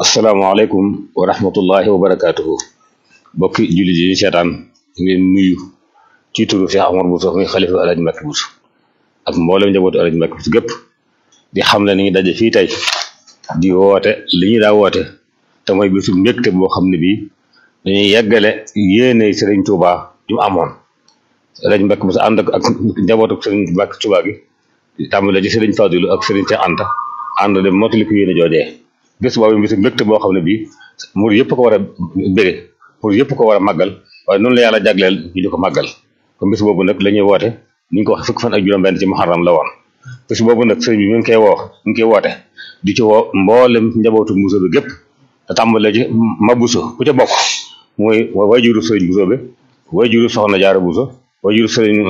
asalaamaaleykum wa rahmatullahi wa barakaatuhu mbokki jullit yi ñu seetaan ngeen nuyu ci turu Cheikh Omar Bousso muy xalifa Alaaji Mbàkke Bousso ak mboolem njabootu Alaaji Mbàkke Bousso gépp di xam ne ni ngi daje fii tey di woote li ñu daa woote te mooy bisu mbégte boo xam ne bii dañuy yeggale yéene Sëriñ Tuubaa ju mu amoon Alaaji Mbàkke Bousso ànd ak ak njabootu Sëriñ Mbàkke Tuubaa gi tàmbale ci Sëriñ Fadilu ak Sëriñ Cheikh Anta ànd dem mottali ko yéene joojee bés boobu bisu mbégte boo xam ne bii mur yëpp ko war a bége pour yëpp ko war a màggal waaye noonu la yàlla jagleel ñu di ko màggal kon bés boobu nag la ñuy woote ni ñu ko wax fukk fan ak juróom-benn ci muharram la woon bés boobu nag sëriñ bi mi ngi koy woo mi ngi koy woote di ci woo mboolem njabootu Bousso bi gépp te tàmbale ci ma Bousso ku ca bokk muy wayjuru sëriñ Bousso bi wayjuru soxna Jaara Bousso wayjuru sëriñ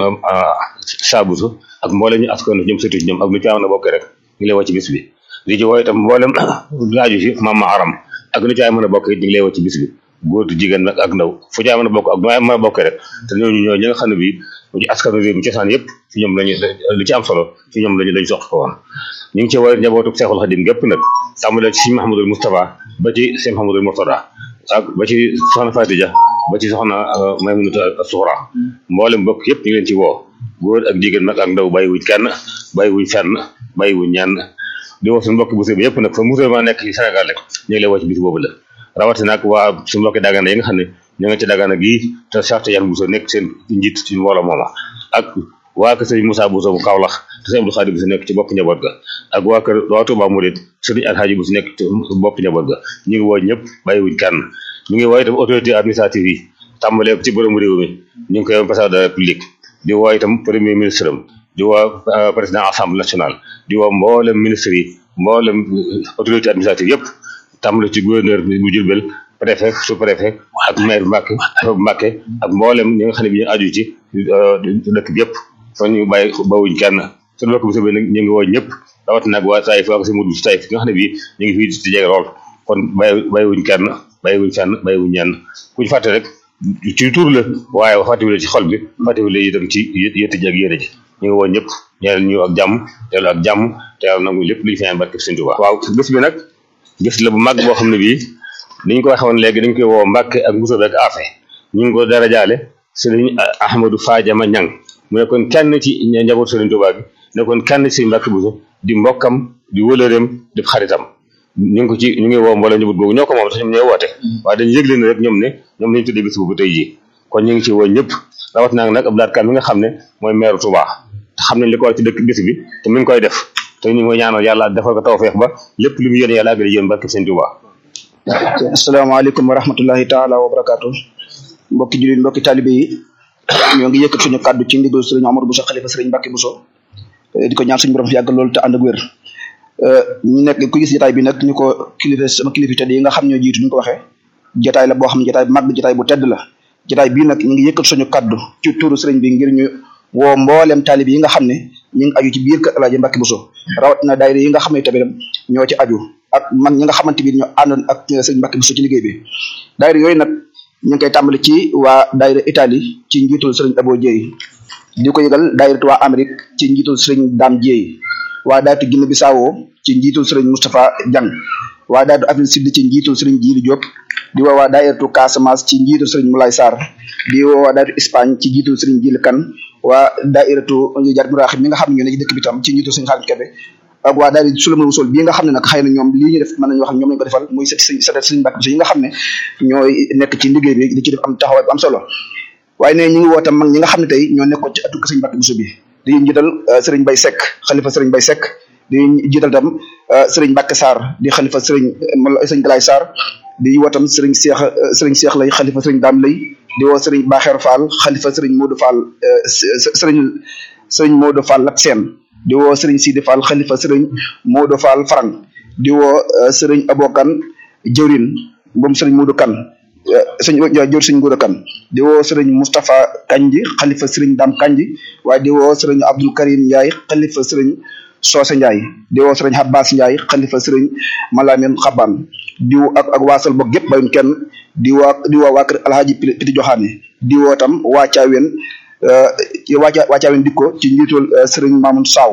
Saa Bousso ak mboolem ñu askan ñoom sëtu ñoom ak lu ci am na bokk rek ñu lay woo ci bis bi di ci woo itam mboolem laaju ci mama aram ak nu ci ay mën a bokk it ñu ngi lay woo ci bis bi góor di jigéen nag ak ndaw fu ci ay mën a bokk ak nu ay mën a bokk rek te ñooñu ñoo ñi nga xam ne bii mu ci askanu réew mi cosaan yëpp ci ñoom lañu lu ci am solo ci ñoom lañu lañu soq ko woon ñu ngi ci woo njabootu Seexul Xadim gépp nag tàmbalee ci Sëñ Mahamadul Moustapha ba ci Sëñ Mahamadul Murtada ak ba ci soxna Fatija ba ci soxna Maymunata Suxra mboolem bokk yëpp ñu ngi leen ci woo góor ak jigéen nag ak ndaw bàyyiwuñ kenn bàyyiwuñ fenn bàyyiwuñ ñenn di woo suñu mbokki Bousso bi yëpp nag fa Bousso ma nekk ci Sénégal rek ñu ngi lay woo ci bis boobu la rawatina nag waa suñu mbokki Dagana yi nga xam ne ñoo nga ci Dagana gii te Cheikh Tidiane Bousso nekk seen njiit ci mbooloo mooma ak waa kër sëriñ Moussa Bousso bu Kaolack te sëriñ Abdou Khadir Bousso nekk ci bopp njaboot ga ak waa kër waa Touba Mouride sëriñ Alhaji Bousso nekk ci bopp njaboot ga ñu ngi woo ñëpp bàyyiwuñ kenn ñu ngi woo itam autorité administrative yi tàmbalee ci borom réew mi ñu ngi koy woon président de la République di woo itam premier ministre am di woo président assemblée nationale di woo mboolem ministre yi mboolem autorité administrative yëpp tàmbale ci gouverneur bu Jurbel préfet sous préfet ak maire Mbàkke bu Mbàkke ak mboolem ñi nga xam ne bi ñu aju ci dëkk bi yëpp kon ñu bàyyi bawuñ kenn suñu bokk Bousso bi nag ñu ngi woo ñëpp rawat nag waa Taïf waa si mudu Taïf nga xam ne bii ñu ngi fii di jege lool kon bàyyi bàyyiwuñ kenn bàyyiwuñ fenn bàyyiwuñ ñenn kuñ fàtte rek ci tur la waaye fàttewule ci xol bi fàttewule itam ci yëtt ji ak yére ji ñu ngi woo ñëpp ñeel ñu ak jàmm teelu ak jàmm te yàlla nangu lépp luñu feneen barke Sëñ Tuubaa waaw bés bi nag bés la bu mag boo xam ne bii ni ñu ko waxee woon léegi dañ koy woo Mbàkke ak Bousso beeg Afe ñu ngi ko dara jaale Sëriñ Ahmadou Fadiama Ñang mu nekkoon kenn ci njaboot Sëriñ Tuubaa gi nekkoon kenn ci Mbàkke Bousso di mbokkam di wëlëreem di xaritam ñu ngi ko ci ñu ngi woo mbooloo njaboot googu ñoo ko moom sax ñoom ñooy woote waaye dañu yëgle ne rek ñoom ne ñoom lañu tuddee bés boobu tey jii kon ñu ngi ci woo ñëpp rawat naa nag Abdou Lahad Kane mi nga xam ne mooy maire Touba te xam nañ li ko war ci dëkk bés bi te mi ngi koy def te ñu ngi koy ñaanal yàlla defal ko tawfeex ba lépp lu mu yéene yàlla àggale yéen barke Sëñ Tuubaa asalaamaaleykum wa rahmatullahi taala wa barakaatu mbokki jullit mbokki talibe yi ñoo ngi yëkkat suñu kàddu ci ndigal sëriñ Omar Bousso xalifa sëriñ Mbàkke Bousso di ko ñaan suñu borom fi yàgg loolu te ànd ak wér ñu nekk ku gis jotaay bi nag ñu ko kilifa sama kilifa tedd yi nga xam ñoo jiitu ñu ko waxee jotaay la boo xam ne jotaay bu mag jotaay bu tedd la jotaay bii nag ñu ngi yëkkat suñu kàddu ci tuuru sëriñ bi ngir ñu woo mboolem taalib yi nga xam ne ñu ngi aju ci biir kër Alaaji Mbàkke Bousso rawatina daayira yi nga xam ne tamit ñoo ci aju ak man ñi nga xamante bi ñoo àndoon ak sëriñ Mbàkke Bousso ci liggéey bi daayira yooyu nag ñu ngi koy tàmbali ci waa daayira Italie ci njiitul sëriñ Abo Dieye di ko yëgal daayira waa Amérique ci njiitul sëriñ Dame Dieye waa daayira Guinée Bissau ci njiitul sëriñ Moustapha Diang waa daayira Afrique Sud ci njiitul sëriñ Djili Diop di woo waa daayiratu Casamance ci njiitul sëriñ Moulay Sarr di woo waa daayiratu Espagne ci njiitul sëriñ Djili Kane waa daayiratu Jar Muraxib mi nga xam ne ñoo ne ci dëkk bi tam ci njiitul sëriñ Xaadim Kebe ak waa daayira Souleymane Wusul bii nga xam ne nag xëy na ñoom lii ñu def mën nañu wax ñoom lañu ko defal muy sët sëriñ sëriñ Mbàkke Bousso yi nga xam ne ñooy nekk ci liggéey bi di ci def am taxawaay bu am solo waaye ne ñu ngi woo tam mag ñi nga xam ne tey ñoo nekkoon ci atuk sëriñ Mbàkke Bousso bi di jiital sëriñ Bay Seck xalifa sëriñ Bay Seck di jiital tam sëriñ Mbàkke Sarr di xalifa sëriñ sëriñ Galaay Sarr di woo tam sëriñ Seex sëriñ Seex lay xalifa sëriñ Daam lay di woo sëriñ Baxeer Fall xalifa sëriñ Modou Fall sëriñ sëriñ Modou Fall Lat Seen di woo sëriñ Sidi Fall xalifa sëriñ Modou Fall Farang di woo sëriñ Abokan jëwrin moom sëriñ Modou Kan sëñ jëwr sëriñ Modou Kan di woo sëriñ Moustapha Kanji xalifa sëriñ Dam Kanji waaye di woo sëriñ Abdul Karim Ndiaye xalifa sëriñ Soose Ndiaye di woo sëriñ Abbas Ndiaye xalifa sëriñ Malamin Xaban di woo ak ak waasal bokk gépp bayun kenn di woo di woo waa kër Alhaji Piti Joxaane di woo tam waa Caaween waa waa Caaween dikko ci njiitul sëriñ Mamoun Saw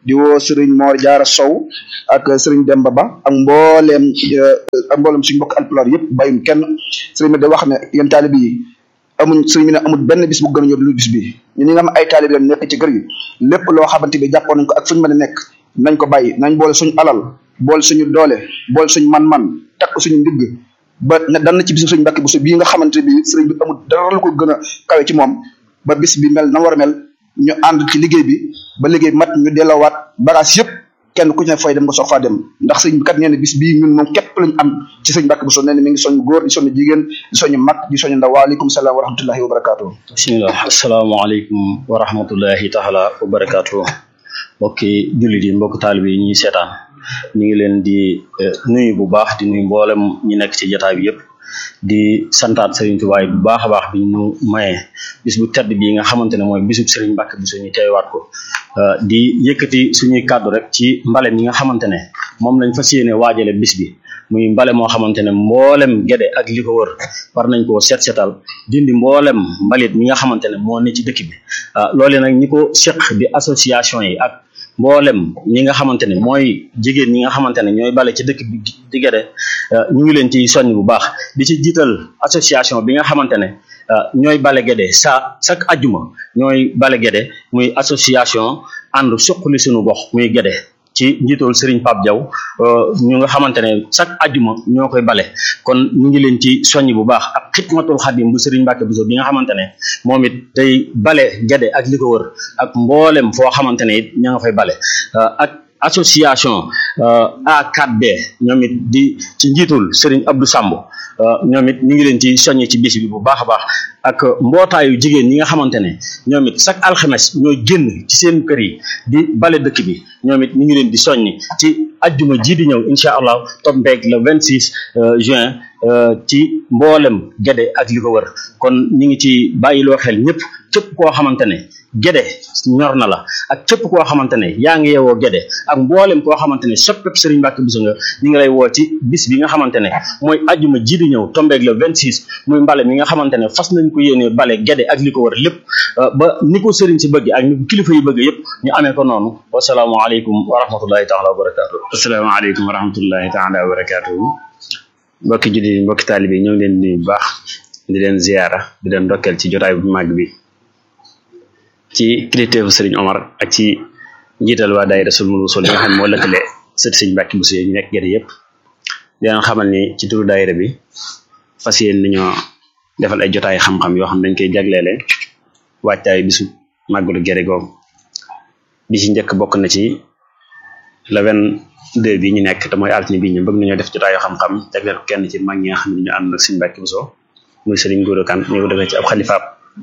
di woo sëriñ Mor Jaara Sow ak sëriñ Demba Ba ak mbooleem ak mbooleem suñu mbokk alpulaar yëpp bàyyum kenn sëriñ bi da wax ne yéen taalib yi amuñ sëriñ bi ne amul benn bis bu gën a ñor lu bis bi ñu ñi nga xam ay taalib lañ nekk ci kër gi lépp loo xamante bi jàppoon nañ ko ak fuñu mën a nekk nañ ko bàyyi nañ boole suñu alal boole suñu doole boole suñu man-man takk suñu ndigg ba ne dan na ci bisu suñu mbàkki bu bii nga xamante bi sëriñ bi amul dara lu ko gën a kawe ci moom ba bis bi mel na war a mel ñu ànd ci liggéey bi ba liggéey mat ñu delloowaat bagage yëpp kenn ku ci ne fay dem nga soog faa dem ndax sëñ bi kat nee na bis bii ñun moom képp lañ am ci sëñ Mbàkke Buso nee na mi ngi soñ góor di soñ jigéen di soñ mag di soñ ndaw waaleykum salaam wa rahmatullahi wa barakaatu. bismillah asalaamaaleykum wa rahmatullahi taala wa barakaatu mbokki jullit yi mbokki taalibe yi ñuy seetaan ñu ngi leen di nuyu bu baax di nuyu mboolem ñi nekk ci jotaay bi yëpp di santaat Serigne Touba bu baax a baax bi ñu mayee bis bu tedd bii nga xamante ne mooy bisub Serigne Mbacke Bousso ñu teewaat ko di yëkkati suñuy kàddu rek ci mbale mi nga xamante ne moom lañ fas yéene waajale bis bi muy mbale moo xamante ne mboolem gede ak li ko wër war nañ koo set setal dindi mboolem mbalit mi nga xamante ne moo ne ci dëkk bi loole nag ñi ko seq di association yi ak mboolem ñi nga xamante ne mooy jigéen ñi nga xamante ne ñooy bale ci dëkk bi di gede ñu ngi leen ci soññ bu baax di ci jiital association bi nga xamante ne ñooy bale gede sa chaque ajjuma ñooy bale gede muy association ànd suqali suñu gox muy gede ci njiitool Serigne Pape Diaw ñu nga xamante ne chaque ajjuma ñoo koy bale kon ñu ngi leen ci soññ bu baax ak xidmatul xadim bu Serigne Mbacke Bousso bi nga xamante ne moom it day bale gede ak li ko wër ak mboolem foo xamante ne it ña nga fay bale ak association A4B ñoom it di ci njiitul Serigne Abdou Samb ñoom it ñu ngi leen ci soññe ci bis bi bu baax a baax ak mbootaayu jigéen ñi nga xamante ne ñoom it chaque alxames ñooy génn ci seen kër yi di bale dëkk bi ñoom it ñu ngi leen di soññi ci ajjuma ji di ñëw incha allah tombeeg le 26 juin ci mboolem gede ak li ko wër kon ñu ngi ci bàyyiloo xel ñëpp képp koo xamante ne gede ñor na la ak képp koo xamante ne yaa ngi yeewoo gede ak mboolem koo xamante ne soppeek Serigne Mbacke Bousso nga ñu ngi lay woo ci bis bi nga xamante ne mooy ajjuma ji di ñëw tombeeg le 26 muy mbale mi nga xamante ne fas nañ ko yéene bale gede ak li ko wër lépp ba ni ko Serigne si bëgg ak ni ko kilifa yi bëgg yëpp ñu amee ko noonu wasalaamualeykum wa rahmatullahi taala wa barakatuh asalaamaaleykum wa rahmatullahi taala wa barakatuhu mbokki julli mbokki taalibe yi ñoo ngi leen di nuyu bu baax di leen ziyaara di leen ndokkeel ci jotaay bu màgg bi ci kilifteefu sëriñ Omar ak ci njiital waa daayira Sulmul Wusul yi nga xam ne moo lëkkale sët sëriñ Mbàkke Bousso yi ñu nekk gerte yëpp di leen xamal ni ci turu daayira bi fas yéen nañoo defal ay jotaay xam-xam yoo xam dañ koy jagleele waajtaay bisu màggalu gerte googu bi ci njëkk bokk na ci le vingt deux bi ñu nekk te mooy altine bi ñu bëgg nañoo def jotaayu xam-xam jagleel ko kenn ci mag ñi nga xam ne ñu ànd ak sëriñ Mbàkke Bousso muy sëriñ Góora Kan ñu ko defee ci ab xalifaab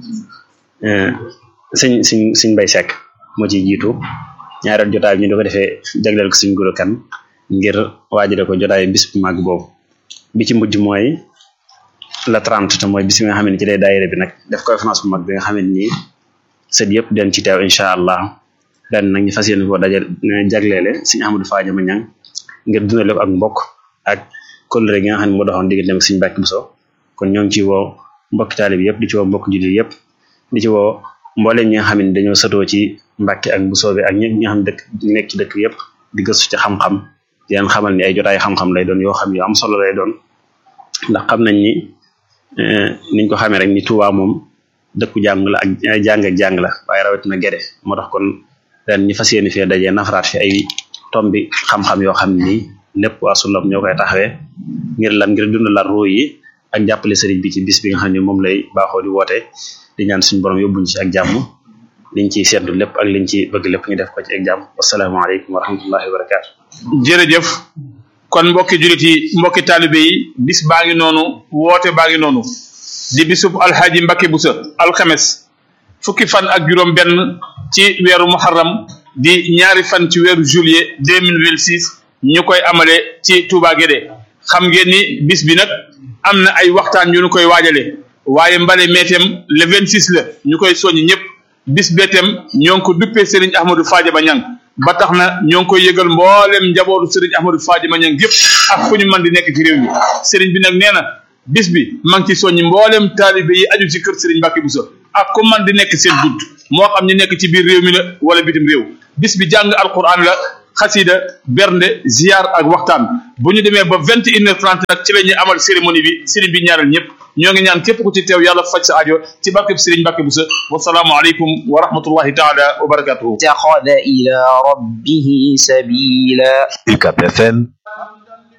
sëñ sëñ sëñ Mbay Sekk moo ciy jiitu ñaareel jotaay bi ñu di ko defee jagleel ko sëñ Góora Kan ngir waajale ko jotaay bis bu màgg boobu bi ci mujj mooy la trente te mooy bis bi nga xam ne ci lay daayira bi nag def conférence bu mag bi nga xam ne nii sët yëpp den ci teew incha allah ren nag ñu fas yéene koo dajal jagleele sëñ Ahmadou Fadiama Ñang ngir dundale ko ak mbokk ak kóllëre gi nga xam ne moo doxoon diggante ak sëñ Mbàkke Bousso kon ñoo ngi ci woo mbokki taalib yëpp di ci woo mbokk jullit yëpp di ci woo mbooleem ñi nga xam ne dañoo sëtoo ci Mbàkke ak Bousso bi ak ñi nga xam ne dëkk ñu nekk ci dëkk yëpp di gëstu ci xam-xam di leen xamal ni ay jotaay xam-xam lay doon yoo xam yu am solo lay doon ndax xam nañ ni niñ ko xamee rek ni Tuubaa moom dëkku jàng la ak jàng ak jàng la waaye rawatina gede moo tax kon ren ñu fas yéene fee dajee nafaraat fi ay tombi xam-xam yoo xam ni lépp waa Sullam ñoo koy taxawee ngir lan ngir dundalaat ruu yi ak jàppale sëriñ bi ci bis bi nga xam ne moom lay baaxoo di woote di ñaan suñu borom yóbbuñ ci ak jàmm liñ ciy seddu lépp ak liñ ci bëgg lépp ñu def ko ci ak jàmm wasalaamaaleykum wa rahmatullahi wa barakaatu. jërëjëf kon mbokki julit yi mbokki taalibe yi bis baa ngi noonu woote baa ngi noonu di bisub alxaaji Mbàkke Bousso alxames fukki fan ak juróom benn ci weeru muharram di ñaari fan ci weeru juillet deux mille vingt six ñu koy amale ci Touba Guédé xam ngeen ni bis bi nag am na ay waxtaan yu ñu koy waajale waaye mbale meetem le vingt six la ñu koy soññ ñëpp bis beetem ñoo ngi ko duppee Serigne Ahmadou Fadiama Ñang ba tax na ñoo ngi koy yëgal mboolem njabootu Serigne Ahmadou Fadiama Ñang yëpp ak fu ñu mën di nekk ci réew mi Serigne bi nag nee na bis bi ma ngi ci soññ mboolem taalibe yi aju ci kër Serigne Mbacke Bousso ak ku man di nekk seen bunt moo xam ñu nekk ci biir réew mi la wala bitim réew bis bi jàng alquran la xasida bernde ziar ak waxtaan bu ñu demee ba vingt et une heure trente nag ci la ñuy amal cérémonie bi sëriñ bi ñaanal ñëpp ñoo ngi ñaan képp ku ci teew yàlla faj sa aajo ci barkeb sëriñ Mbàkke Buso wasalaamu aleykum wa rahmatullahi taala wa barakatuhu اتخذ إلى ربه سبيلا UCAP FM